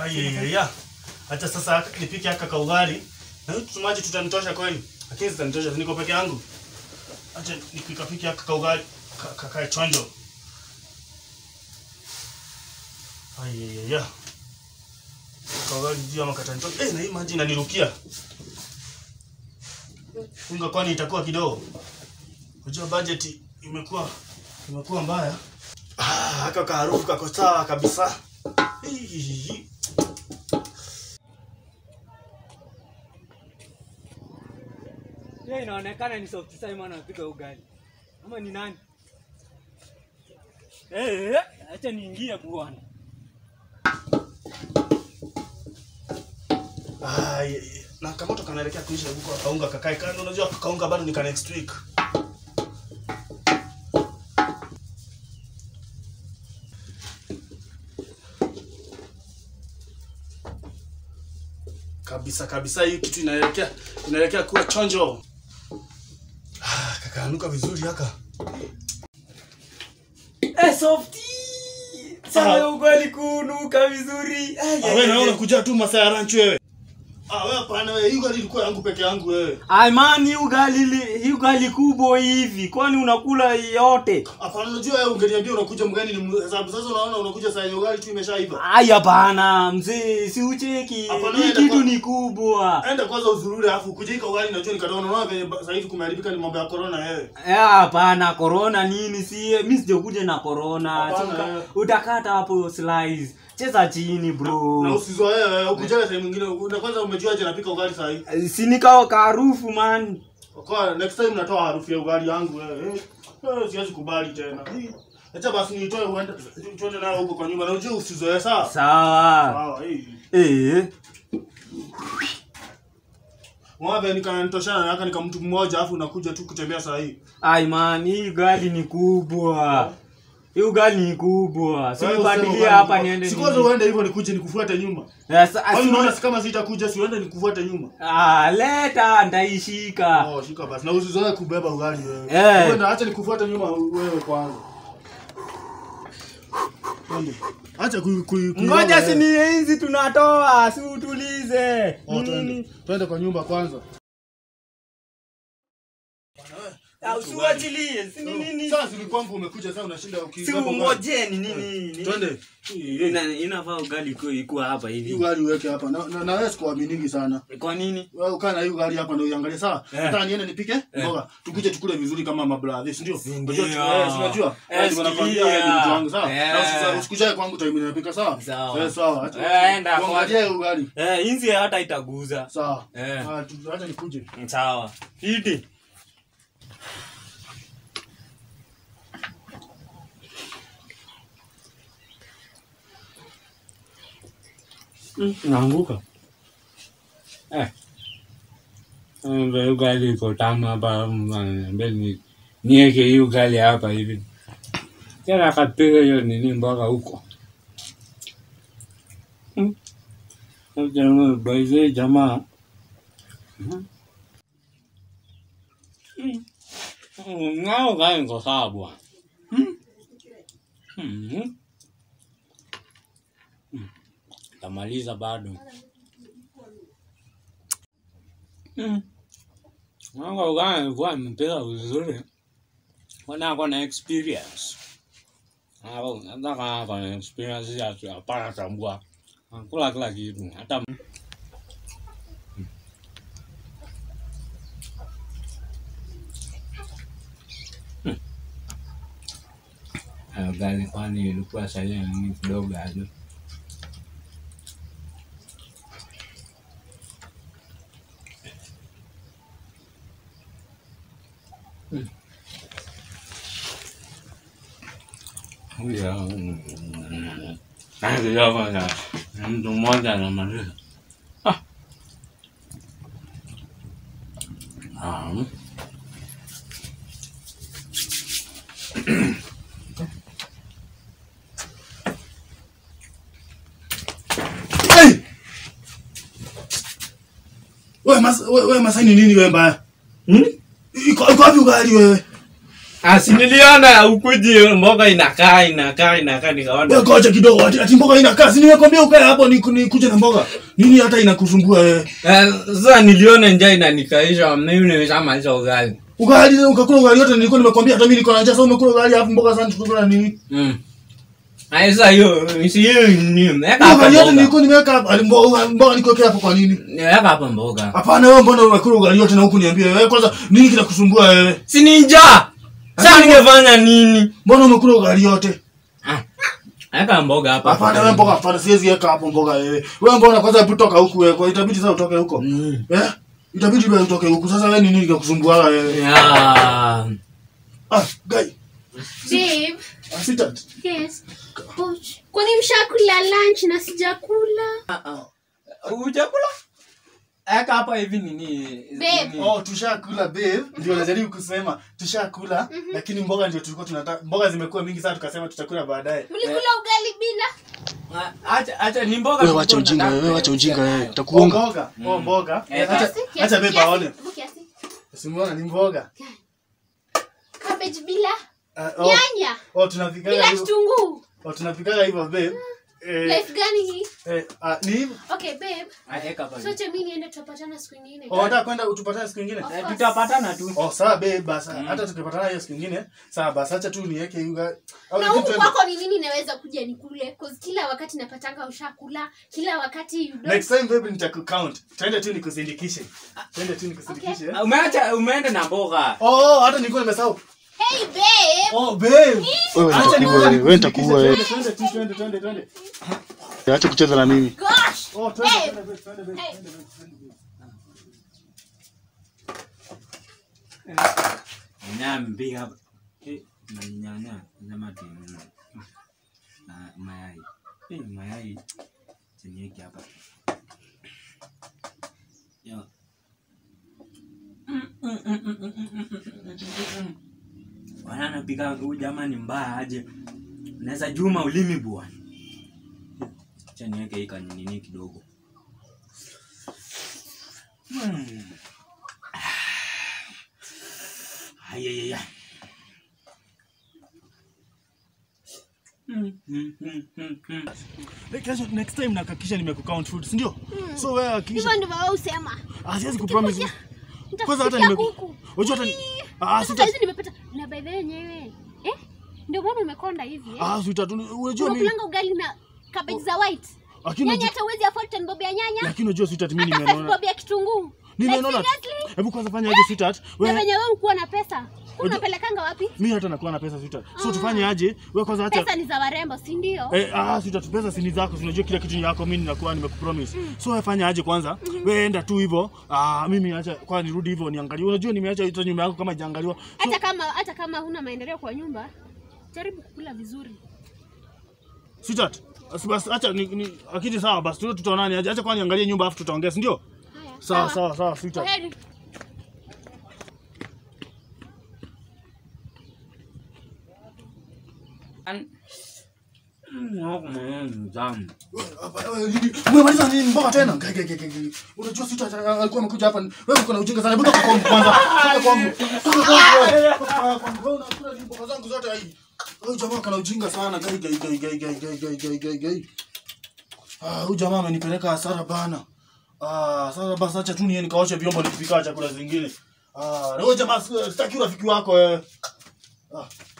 Ayayaya. Hata sasa nipike haka kaugali. Na hiyo tumaji tutanitosha kweli. Lakini zitanitosha niko peke yangu. Acha nikikapike haka kaugali ka- kakae chonjo. Ayayaya. Kaugali ndio makatanitosha. Eh, na hii maji inanirukia. Unga kwani itakuwa kidogo. Unajua budget imekuwa imekuwa mbaya. Ah, haka kaharufu kako sawa kabisa. Hihihi. Hiyo inaonekana ni Soft Simon anapika ugali. Ama ni nani? Eh, acha niingie bwana. Ah, ye- ye- na kamoto kanaelekea kuisha huko kaunga kakae kando. Unajua kaunga bado ni ka next week. Kabisa kabisa, hii kitu inaelekea inaelekea kuwa chonjo. Ah, kakaanuka vizuri haka. Eh, Softy! Sasa ugali kunuka vizuri. Ai, Ah, ai, wewe naona ai. unakuja tu masaa ya lunch wewe. Ah, wewe hapana wewe, hii gari ilikuwa yangu peke yangu wewe. Ai man, hii ugali li- hii ugali kubwa hivi. Kwani unakula yote? Hapana, unajua wewe ungeniambia unakuja mgani ni hesabu. Sasa unaona unakuja saa yenye ugali tu imeshaiva. Ai hapana, mzee, si ucheki. Hapana, Hii enda kitu kwa- ni kubwa. Enda kwanza uzurure alafu kujika ugali najua nikataona unaona venye ba- sasa hivi kumeharibika ni mambo ya corona wewe. Eh, hapana, corona nini si mimi sijakuja na corona. Hapana, Uka- eh. Utakata hapo slice. Cheza chini bro. Na usizoee wewe, ukujale saa mwingine na kwanza umejuaje napika ugali saa hii. si nikao karufu man. Kwa next time natoa harufu ya ugali yangu wewe. Eh, eh, siwezi kubali tena. Hii, Acha basi nitoe uende tuende nayo huko kwa nyumba. Na ujue usizoee sawa? Sawa. Sawa, hii. Eh. Ng'ombe nikanitoshana naka nika mtu mmoja afu unakuja tu kutembea saa hii. Ai man, hii ugali ni kubwa. Hii ugali ni kubwa. Si Wewe nibadilie useme hapa ugali- niende. Si kwanza nini. uende hivyo nikuje nikufuate nyuma. Sasa Kwani asi- unaona si kama sitakuja si uende nikufuate nyuma. Ah, leta ndaishika. Oh, shika basi. Na usizoe kubeba ugali wewe. Eh. Kwenda acha nikufuate nyuma wewe kwanza. Twende. Acha ku ku ku- Ngoja wewe. si ni hizi tunatoa, si utulize. Oh, twende. Nini? Twende kwa nyumba kwanza. Ah, Usiwachilie, si ni nini? Sasa si kwangu umekuja sasa unashinda Si ukibeba ugali. ungojeni nini? Twende. Ina- Inafaa ugali ikuwe ikuwe hapa Hii hivi. ugali uweke hapa. Na na, na wewe sikuaminingi sana. Kwa nini? Wewe ukaa na hii ugali hapa ndio uangalie sawa. Eh. Nataka niende nipike mboga. Tukuje tukule vizuri kama mabradhi, si ndio? Si Unajua ndio. tu- eh, si unajua? Eh, Eh, ndio nakwambia sikia. wewe ni mtu wangu sawa. Eh. Na usisa- usikujae kwangu time ninapika sawa? Sawa. Eh, sawa. Acha- Eh, enda kwa- Uangalie ugali. Eh, inzi hata itaguza. Sawa. Eh. Ah, tu- acha nikuje. Sawa. Iti. Naanguka. Eh. Ndio ugali iko tamu hapa mbele niweke hii ugali hapa hivi. Tena akapiga hiyo nini mboga huko. Hmm. Jamaa, baize jamaa. Mhm. Mm. Mm, Nao gani kwa sababu? Mm. Mm. Mm. Tamaliza bado. Mm. Nao gani kwa mpira vizuri. Wana ako na experience. Hapo nataka ako na experience ya hapana tambua. Kula kila kitu hata Hayo gari kwani ilikuwa salia nini kidogo aje. Hmm. Huyo Ndio mtu mmoja anamaliza. Ah. Ah. Hey! Wewe mas wewe wewe Masai ni nini wewe mbaya? Hmm? Iko iko wapi ugali wewe? asi niliona ukuji mboga inakaa inakaa inakaa nikaona Wewe ngoja kidogo ati, ati mboga ina kazi. Nimekwambia ukae hapo ni nikuje na mboga. Nini hata inakusumbua wewe? Eh, sasa niliona njaa inanikaisha mimi nimeshamaliza ugali Ugali ukakula ugali yote nilikuwa nimekwambia hata mimi niko na njaa sasa umekula ugali hapo mboga sana tukula nini? Mm. Ai, sasa hiyo si hiyo ni weka hapa Ugali yote mboga. nilikuwa nimeweka hapa ali mboga mboga nikuwekea hapo kwa nini? Weka hapa mboga. Hapana wewe mbona unakula ugali yote na huku niambie wewe kwanza nini kinakusumbua wewe? Si ni njaa. Sasa ningefanya nini? Mbona umekula ugali yote? Ah. Weka mboga hapa. Hapana wewe mboga hapana siwezi weka hapo mboga wewe. Wewe mbona kwanza hebu toka huku wewe kwa itabidi sasa utoke huko. Mm. Eh? Itabidi wewe utoke huku sasa wewe nini kinakusumbua wewe? Ya. Ah, guy. Babe, Ah, sweetheart. yes. Ouch. Kwani mshakula lunch na sijakula? Ujakula? Eka hapa hivi nini? Babe. nini? Oh, tushakula babe. Ndio najaribu kusema tushakula lakini mboga ndio tulikuwa tunataka. Mboga zimekuwa mingi sana tukasema tutakula baadaye. Mlikula ugali bila? Ah, Acha acha ni mboga. Wewe wacha tulikuwa ujinga tunataka wewe, wacha ujinga wewe. Oh, Utakuonga. mboga. Oh, mboga. Eh, Acha Kiasi, kiasi, acha babe kiasi, aone. hebu kiasi. Simuona ni mboga. Cabbage bila? Ah, oh, Nyanya? oh tunapikaga Bila hivyo. kitunguu? Oh, tunapikaga hivyo babe. Eh, Life gani hii? eh, ah, ni hivyo. Okay, babe. Ah, eka hapa. hivi. Sote mimi niende tutapatana siku nyingine. Oh, unataka kwenda utupatane siku nyingine? Of Eh, course. Tutapatana tu. Oh, sawa babe, basi hata tukipatana hiyo siku nyingine, sawa basi acha tu niweke yuga. Au na kitu huku tuende- kwako ni nini naweza kuja nikule cause kila wakati napatanga ushakula kila wakati you don't Next time baby nitakucount. Twende tu nikusindikishe. Twende tu nikusindikishe. Ah, Umeacha umeenda na mboga. Oh, hata nilikuwa nimesahau. hey babe Oh, babe. Wewe Acha nitakuua nikuja wewe, wewe nikusindikishe. nitakuua wewe. Twende, twende tu, twende, twende, twende. Acha kucheza na mimi. gosh Oh, twende, Babe. twende, twende, twende, Hey. twende, twende, twende. Nyambi hapa. Eh, na nyanya nyama tu. Na mayai. Eh, mayai. Chenye hapa. Yo. Wana napika huyu jamaa ni mbaya aje. Naweza juma ulimi bwana. Acha niweke hii kanini kidogo. Mm. Ayayaya. Mm, mm, mm, mm, mm. Like, kesho, next time nakakisha nimekucount food, si ndio? So wewe hakikisha. hivyo ndivyo wewe usema Ah, siwezi kupromise. Nitakufikia- Kwanza hata nitakufikia nime kuku Unajua hata ni- Ah, Sasa sita hizi nimepata na by the way yenyewe eh ndio maana umekonda hivi eh Ah, sita tu. Unajua mimi unakulanga ugali na cabbage za white lakini nyanya unajua- hata uwezi afford ten bob ya nyanya lakini unajua sweetheart mimi hata nimeona. five bob ya kitunguu Nimeona. Like, seriously? Hebu kwanza fanya aje sweetheart? na Wewe venye wewe ukuwa na pesa Wewe Unajua- unapelekanga wapi mimi hata nakuwa na pesa sweetheart. So tufanye aje? Wewe kwanza acha pesa ni za warembo si ndio Eh, ah, sweetheart, pesa si ni zako, si unajua kila kitu ni yako, mimi ninakuwa nimekupromise. So wewe fanya aje kwanza? Wewe enda tu hivyo. Ah, mimi acha kwa nirudi hivyo niangalie. Unajua nimeacha hizo nyumba yako kama ijaangaliwa. So, hata kama hata kama huna maendeleo kwa nyumba jaribu kukula vizuri sweetheart, basi basi acha ni, ni akiti sawa basi tu tutaonana aje. Acha kwa niangalie nyumba afu tutaongea, si ndio? haya Sawa sawa sawa sweetheart. Kwaheri. An- Mm, wako mwenyewe ni mtamu. Umemaliza nini mboga tena? Gai, gai, gai, gai. Unajua sweetheart alikuwa amekuja hapa. Wewe uko na ujinga sana. Hebu toka kwangu kwanza. Toka kwangu. Toka kwangu. wewe. Toka kwangu. Wewe unakula hizo mboga zangu zote hii. Huyu jamaa kana ujinga sana. Gai gai gai gai gai gai gai gai gai gai. Ah, huyu jamaa amenipeleka hasara bana. Ah, sasa basi acha tu niende nikaoshe vyombo nikipika chakula zingine. Ah, na huyu jamaa sitaki urafiki wako wewe. Ah.